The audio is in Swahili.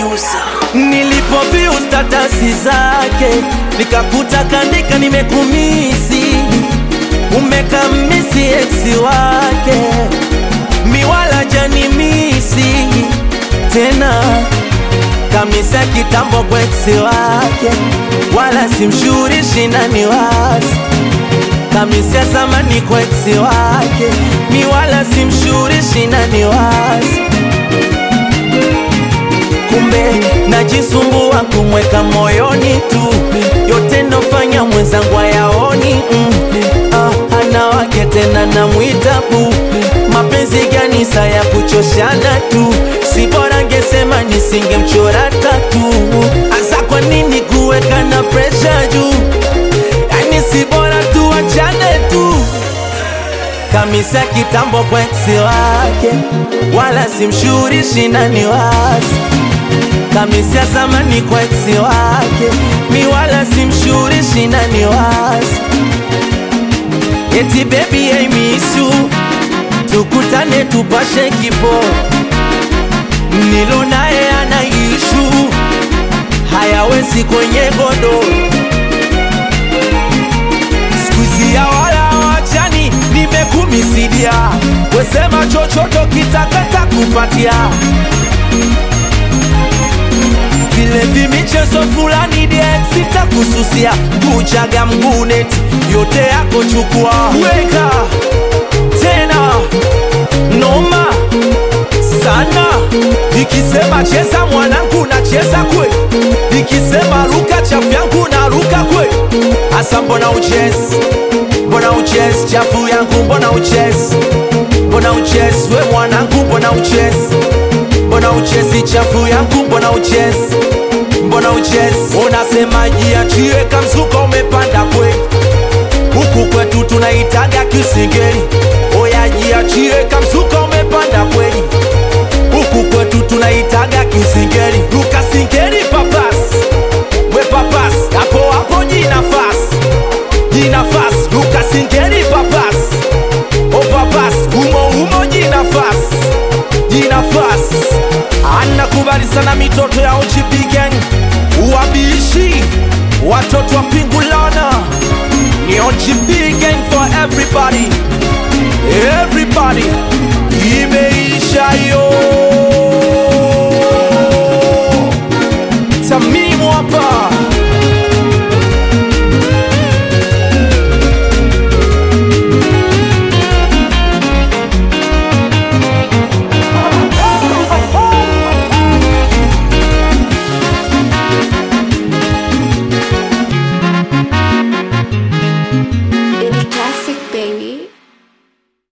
producer. Nilipoview statasi zake nikakuta kandika nimekumisi, umekamisi eksi wake miwala janimisi tena kamisa kitambo kwa eksi wake, wala simshurishi nani wasi kamisia zamani kwa eksi wake, mi wala simshurishi nani wasi kumbe najisumbua kumweka moyoni tu, yote nofanya mwenzangu ayaoni mm. ah, ana wake tena namwita bu, mapenzi gani saa ya kuchoshana tu, si bora ngesema nisingemchora tatu. Asa kwa nini kuweka na presha juu? Yani si bora tuachane tu kamisa kitambo kwa eksi wake, wala simshurishi nani wasi kamisia zamani kwa eksi wake, mi wala simshurishi nani wasi eti baby I miss you, tukutane tupashe kipo, nilo naye ana ishu hayawezi kwenye godoro skuizi ya wala wachani, nimekumisidia wesema chochoto kitakata kupatia vile vimichezo fulani diex sitakususia kuchaga mguneti yote yako chukua weka tena noma sana ikisema cheza mwanangu nacheza kwe ikisema ruka chafu yangu na ruka kwe hasa mbona uchezi mbona uchezi chafu yangu mbona uchezi mbona uchezi we mwanangu mbona uchezi mbona uchezi chafu yangu mbona uchezi mbona uchezi unasema jiachie kamzuka umepanda kweli huku kwetu tunaitaga kisingeli oya jiachie kamzuka umepanda kweli huku kwetu tunaitaga kisingeli lukasingeli papas we papas hapo hapo jinafas jinafas lukasingeli papas o papas humo humo jinafas jinafas anakubali sana mitoto ya OGP gang wabishi watoto wa pingulana ni OGP gang for everybody everybody imeisha yo